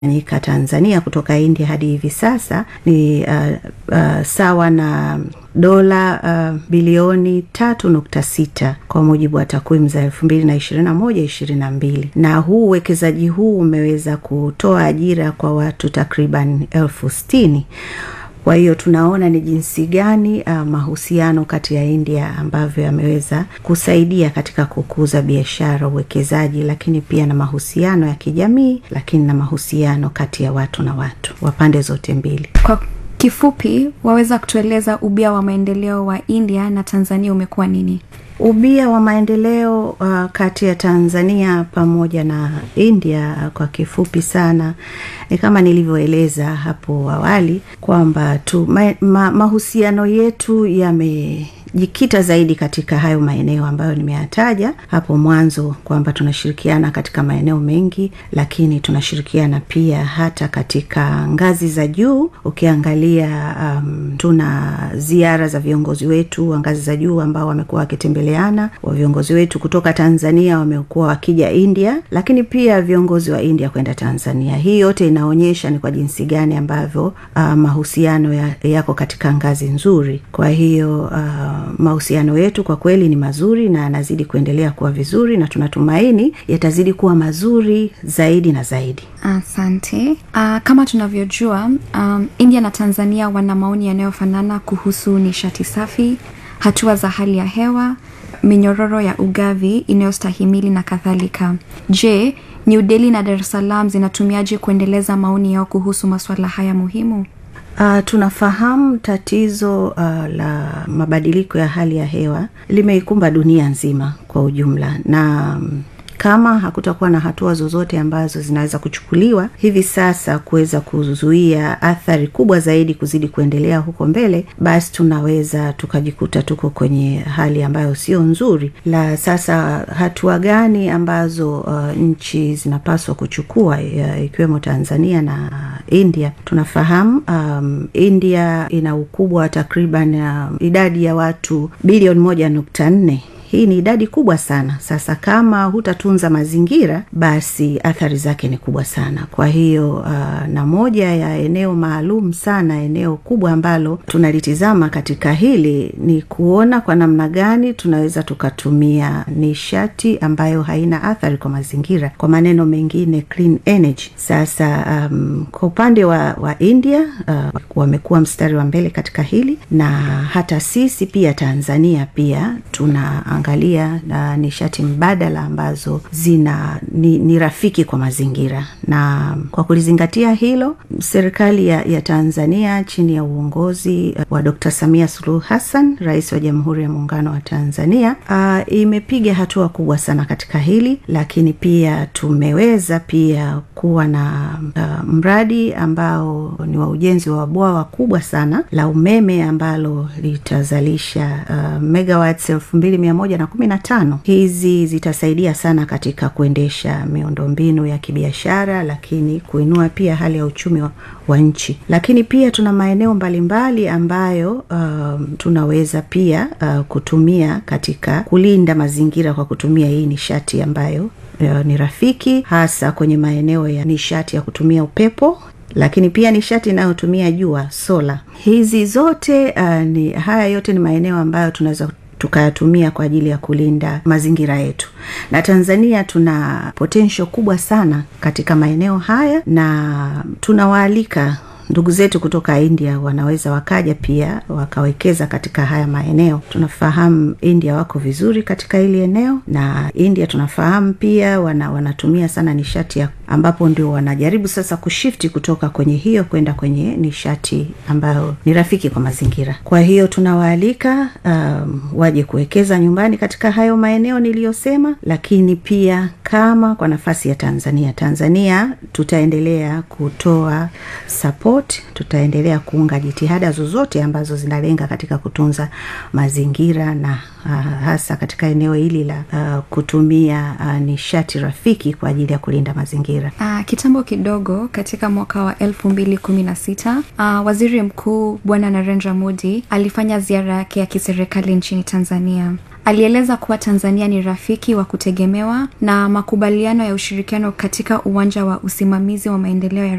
nyika Tanzania kutoka India hadi hivi sasa ni uh, uh, sawa na dola uh, bilioni tatu nukta sita kwa mujibu wa takwimu za elfu mbili na ishirini na moja ishirini na mbili na huu uwekezaji huu umeweza kutoa ajira kwa watu takriban elfu sitini kwa hiyo tunaona ni jinsi gani uh, mahusiano kati ya India ambavyo yameweza kusaidia katika kukuza biashara, uwekezaji, lakini pia na mahusiano ya kijamii, lakini na mahusiano kati ya watu na watu wa pande zote mbili. Kwa kifupi, waweza kutueleza ubia wa maendeleo wa India na Tanzania umekuwa nini? Ubia wa maendeleo uh, kati ya Tanzania pamoja na India uh, kwa kifupi sana ni kama nilivyoeleza hapo awali kwamba tu ma, ma, mahusiano yetu yame jikita zaidi katika hayo maeneo ambayo nimeyataja hapo mwanzo kwamba tunashirikiana katika maeneo mengi, lakini tunashirikiana pia hata katika ngazi za juu. Ukiangalia um, tuna ziara za viongozi wetu wa ngazi za juu ambao wamekuwa wakitembeleana, wa viongozi wetu kutoka Tanzania wamekuwa wakija India, lakini pia viongozi wa India kwenda Tanzania. Hii yote inaonyesha ni kwa jinsi gani ambavyo uh, mahusiano ya, yako katika ngazi nzuri. Kwa hiyo uh, mahusiano yetu kwa kweli ni mazuri na yanazidi kuendelea kuwa vizuri na tunatumaini yatazidi kuwa mazuri zaidi na zaidi. Asante. Uh, kama tunavyojua um, India na Tanzania wana maoni yanayofanana kuhusu nishati safi, hatua za hali ya hewa, minyororo ya ugavi inayostahimili na kadhalika. Je, New Delhi na Dar es Salaam zinatumiaje kuendeleza maoni yao kuhusu masuala haya muhimu? Uh, tunafahamu tatizo uh, la mabadiliko ya hali ya hewa limeikumba dunia nzima kwa ujumla na um, kama hakutakuwa na hatua zozote ambazo zinaweza kuchukuliwa hivi sasa kuweza kuzuia athari kubwa zaidi kuzidi kuendelea huko mbele, basi tunaweza tukajikuta tuko kwenye hali ambayo sio nzuri. La sasa, hatua gani ambazo uh, nchi zinapaswa kuchukua uh, ikiwemo Tanzania na India? Tunafahamu um, India ina ukubwa wa takriban uh, idadi ya watu bilioni moja nukta nne hii ni idadi kubwa sana. Sasa kama hutatunza mazingira, basi athari zake ni kubwa sana. Kwa hiyo uh, na moja ya eneo maalum sana, eneo kubwa ambalo tunalitizama katika hili ni kuona kwa namna gani tunaweza tukatumia nishati ambayo haina athari kwa mazingira, kwa maneno mengine clean energy. Sasa um, kwa upande wa, wa India uh, wamekuwa mstari wa mbele katika hili, na hata sisi pia Tanzania pia tuna angalia na nishati mbadala ambazo zina ni, ni rafiki kwa mazingira. Na kwa kulizingatia hilo, serikali ya, ya Tanzania chini ya uongozi wa Dr. Samia Suluhu Hassan, rais wa Jamhuri ya Muungano wa Tanzania, uh, imepiga hatua kubwa sana katika hili, lakini pia tumeweza pia kuwa na uh, mradi ambao ni wa ujenzi wa bwawa kubwa sana la umeme ambalo litazalisha uh, megawatts elfu mbili mia moja na kumi na tano. Hizi zitasaidia sana katika kuendesha miundombinu ya kibiashara, lakini kuinua pia hali ya uchumi wa, wa nchi. Lakini pia tuna maeneo mbalimbali ambayo uh, tunaweza pia uh, kutumia katika kulinda mazingira kwa kutumia hii nishati ambayo uh, ni rafiki, hasa kwenye maeneo ya nishati ya kutumia upepo lakini pia nishati inayotumia jua, sola. Hizi zote uh, ni haya yote ni maeneo ambayo tunaweza tukayatumia kwa ajili ya kulinda mazingira yetu. Na Tanzania tuna potential kubwa sana katika maeneo haya, na tunawaalika ndugu zetu kutoka India wanaweza wakaja pia wakawekeza katika haya maeneo. Tunafahamu India wako vizuri katika hili eneo, na India tunafahamu pia wana, wanatumia sana nishati ya ambapo ndio wanajaribu sasa kushifti kutoka kwenye hiyo kwenda kwenye nishati ambayo ni rafiki kwa mazingira. Kwa hiyo tunawaalika um, waje kuwekeza nyumbani katika hayo maeneo niliyosema, lakini pia kama kwa nafasi ya Tanzania, Tanzania tutaendelea kutoa support tutaendelea kuunga jitihada zozote ambazo zinalenga katika kutunza mazingira na uh, hasa katika eneo hili la uh, kutumia uh, nishati rafiki kwa ajili ya kulinda mazingira. Uh, kitambo kidogo katika mwaka wa elfu mbili kumi na sita uh, waziri mkuu Bwana Narendra Modi alifanya ziara yake ya kiserikali nchini Tanzania. alieleza kuwa tanzania ni rafiki wa kutegemewa na makubaliano ya ushirikiano katika uwanja wa usimamizi wa maendeleo ya